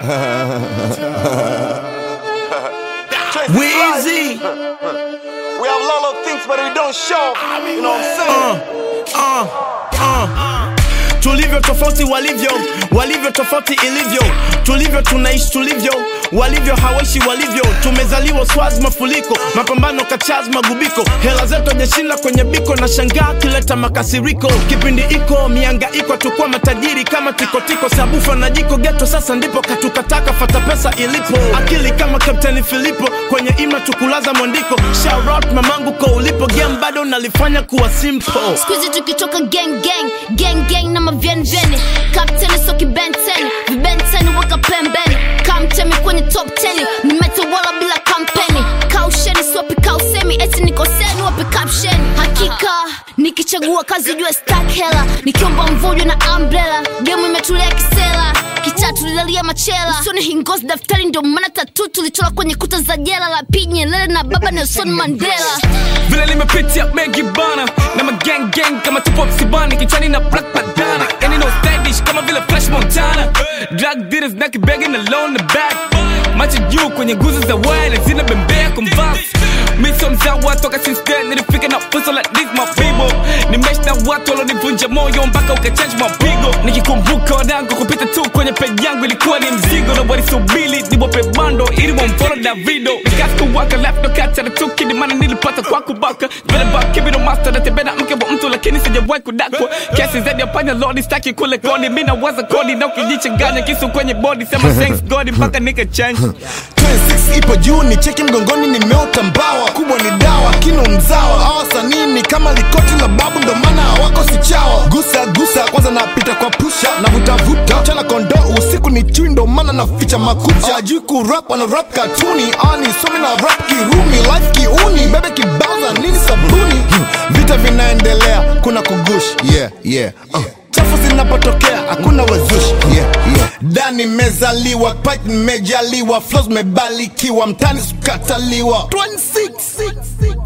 Weezy. We have a lot of things, but we don't show. You know what I'm saying? Uh, uh. tulivyo tofauti walivyo walivyo tofauti ilivyo tulivyo tunaishi tulivyo walivyo hawaishi walivyo tumezaliwa swaz mafuliko mapambano kachaz magubiko hela zetu ajashinda kwenye biko na shangaa kileta makasiriko kipindi iko mianga iko tukua matajiri kama tikotiko sabufa na jiko geto sasa ndipo katukataka fata pesa ilipo akili kama kapteni filipo kwenye ima tukulaza mwandiko Shout mamangu ko ulipo game bado nalifanya kuwa simple skuizi tukitoka gang gang gang gang na mavyenvyeni kapteni soki benteni vibenteni weka pembeni kamtemi kwenye top 10 nimetawala bila kampeni kausheni siwapi kausemi eti nikoseni wapi caption hakika nikichagua kazi jua stak hela nikiomba mvujo na umbrella gemu imetulia kisela kitatu lilalia machela usoni hingozi daftari ndio maana tatu tulichora kwenye kuta za jela la pinyelele na baba nelson mandela vile limepitia mengi bana na magang gang kama tupo msibani kichwani na black bandana yani no stylish kama vile flash montana drug dealers na kibegi na low na back macho juu kwenye nguzo za wale zina bembea kumvas miso mzawa toka since then nilifika na fuso like this my people nimesh na watu walonivunja moyo mpaka ukachange mapigo nikikumbuka wanangu kupita tu kwenye peji yangu ilikuwa ni mzigo na walisubili niwape bando ili wamfolo davido nikasikuwaka lapto kati na tukini maana nilipata kwa kubaka vile bakibino master natembea mke wa mtu lakini sijawahi kudakwa kesi zaidi ya panya lodi staki kule koni mi nawaza kodi na ukijichanganya kisu kwenye body sema thanks god mpaka nika change 26 ipo juu ni cheki mgongoni nimeota mbawa kubwa ni dawa kino mzawa awasanii ni kama likoti la babu ndo maana hawako sichawa gusa gusa kwanza napita kwa pusha na vutavuta chana kondo usiku ni chui ndo maana naficha makucha ajui kurap wana rap katuni ani somi na rap kirumi life kiuni bebe kibaza nini sabuni vita vinaendelea kuna kugush yeah, yeah. Uh chafu zinapotokea hakuna wazushi yeah, yeah. dani mezaliwa pit nimejaliwa flos mebalikiwa mtani sukataliwa 26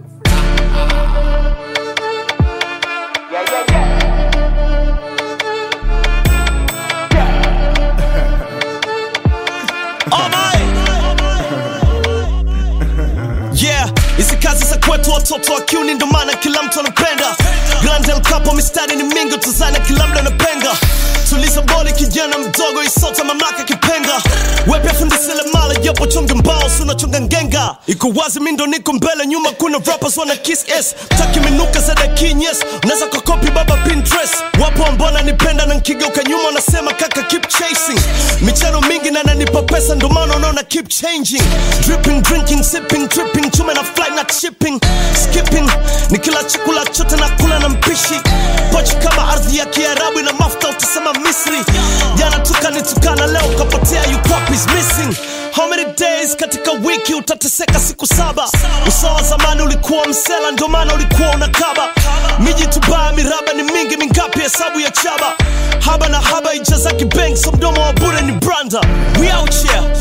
yeah hizi kazi za kwetu watoto wa kiuni ndo maana kila mtu anapenda grand El Capo mistari ni mingi tuzana kila mda anapenga tuliza boli kijana mdogo isota mamlaka kipenga wepya fundisile mala japo chonge mbao sunachonga ngenga iko wazi mi ndo niko mbele nyuma kuna rappers wana kiss s taki minuka za dakinyes unaweza kokopi baba pinterest wapo ambao nipenda na nkigeuka nyuma wanasema kaka keep chasing michano mingi na nanipa pesa ndo maana unaona keep changing dripping drinking sipping tripping chume na fly na shipping skipping ni kila chakula chote na kula na mpishi pochi kama ardhi ya kiarabu ina mafuta utasema misri jana tukanitukana leo kapotea you copies missing how many days katika wiki utateseka siku saba usawa zamani ulikuwa msela ndio maana ulikuwa unakaba miji tubaya miraba ni mingi mingapi hesabu ya chaba haba na haba ijazaki bank so mdomo wa bure ni branda we out here